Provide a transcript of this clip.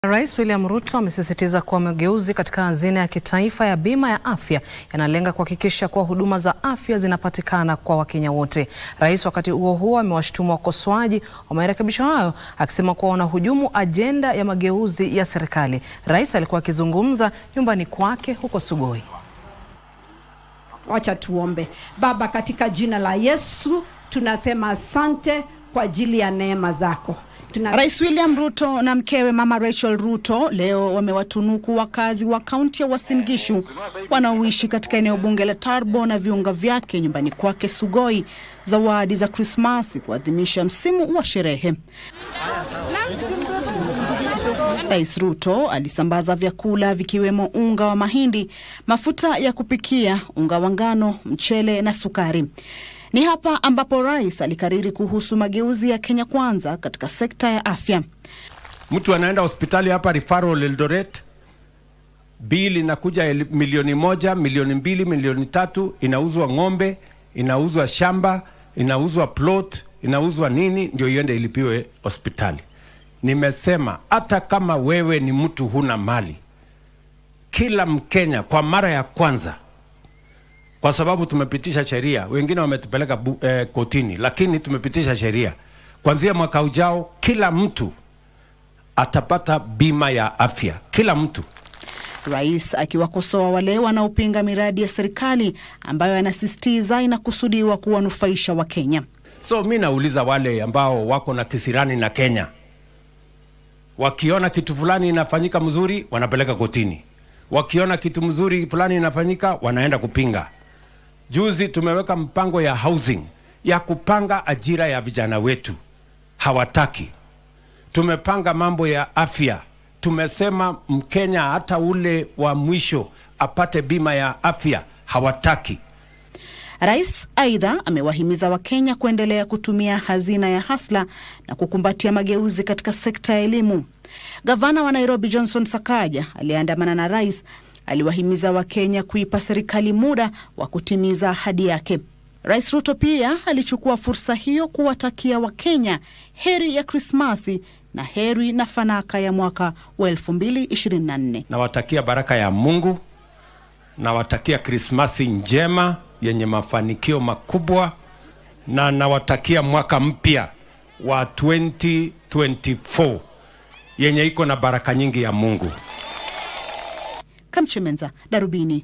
Rais William Ruto amesisitiza kuwa mageuzi katika hazina ya kitaifa ya bima ya afya yanalenga kuhakikisha kuwa huduma za afya zinapatikana kwa Wakenya wote. Rais wakati huo huo amewashutumu wakosoaji wa marekebisho hayo akisema kuwa wanahujumu ajenda ya mageuzi ya serikali. Rais alikuwa akizungumza nyumbani kwake huko Sugoi. Wacha tuombe. Baba, katika jina la Yesu tunasema asante kwa ajili ya neema zako. Tuna... Rais William Ruto na mkewe Mama Rachel Ruto leo wamewatunuku wakazi wa kaunti ya Uasin Gishu wanaoishi katika eneo bunge la Tarbo na viunga vyake nyumbani kwake Sugoi zawadi za Krismasi kuadhimisha msimu wa sherehe. Rais Ruto alisambaza vyakula vikiwemo unga wa mahindi, mafuta ya kupikia, unga wa ngano, mchele na sukari. Ni hapa ambapo rais alikariri kuhusu mageuzi ya Kenya Kwanza katika sekta ya afya. Mtu anaenda hospitali hapa referral Eldoret, bili inakuja milioni moja, milioni mbili, milioni tatu, inauzwa ng'ombe, inauzwa shamba, inauzwa plot, inauzwa nini, ndio iende ilipiwe hospitali. Nimesema hata kama wewe ni mtu huna mali, kila Mkenya kwa mara ya kwanza kwa sababu tumepitisha sheria, wengine wametupeleka eh, kotini, lakini tumepitisha sheria kuanzia mwaka ujao, kila mtu atapata bima ya afya, kila mtu. Rais akiwakosoa wale wanaopinga miradi ya serikali ambayo anasisitiza inakusudiwa kuwanufaisha Wakenya. So mi nauliza wale ambao wako na kisirani na Kenya, wakiona kitu fulani inafanyika mzuri, wanapeleka kotini, wakiona kitu mzuri fulani inafanyika, wanaenda kupinga. Juzi tumeweka mpango ya housing ya kupanga ajira ya vijana wetu, hawataki. Tumepanga mambo ya afya, tumesema Mkenya hata ule wa mwisho apate bima ya afya, hawataki. Rais aidha amewahimiza Wakenya kuendelea kutumia hazina ya Hasla na kukumbatia mageuzi katika sekta ya elimu. Gavana wa Nairobi Johnson Sakaja aliyeandamana na rais aliwahimiza Wakenya kuipa serikali muda wa kutimiza ahadi yake. Rais Ruto pia alichukua fursa hiyo kuwatakia Wakenya heri ya Krismasi na heri na fanaka ya mwaka wa 2024. Nawatakia baraka ya Mungu, nawatakia Krismasi njema yenye mafanikio makubwa, na nawatakia mwaka mpya wa 2024 yenye iko na baraka nyingi ya Mungu. Kamchemenza, Darubini.